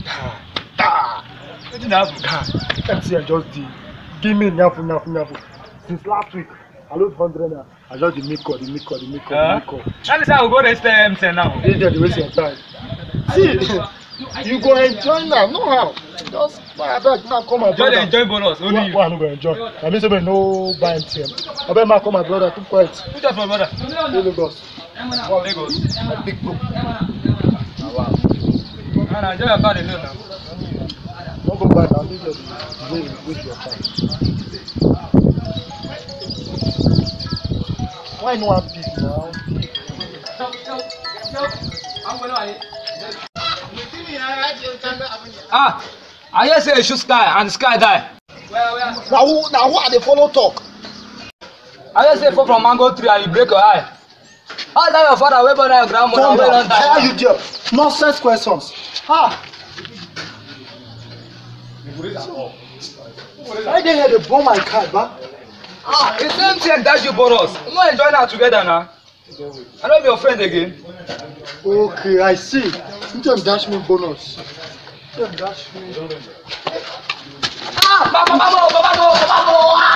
Ah, wetin dey happen. MTN just dey give me nyafu nyafu nyafu since last week I lose hundred naira I just dey make call dey make call dey make call dey Uh, make call. that means i go go register mtn now. This girl dey waste your time. See, you go enjoy now, no how. Just buy abeg now call my just dey brother. enjoy bonus only Why you. why I no go enjoy? Na me say make I no buy MTN. Abeg ma call my brother keep quiet. who just my brother. Go Lagos. lagos. My big bro. na na enjoy your card alone na. No go buy na me just dey waste your time. Why you no wan pick now? ah i hear say you shoot sky and the sky die. Na who na who I dey follow talk? i hear say you fall from mango tree and you break your eye. how that your father wey born your grandmother Calm wey down. don How die. you there? Nonsense questions. Ah. Why dey here dey burn my card ba? ah the same thing dash you bonus we wan enjoy now together na. i no be your friend again. Okay, I see. You dem dash me bonus. You dem dash me. ah baba baba baba baba baba.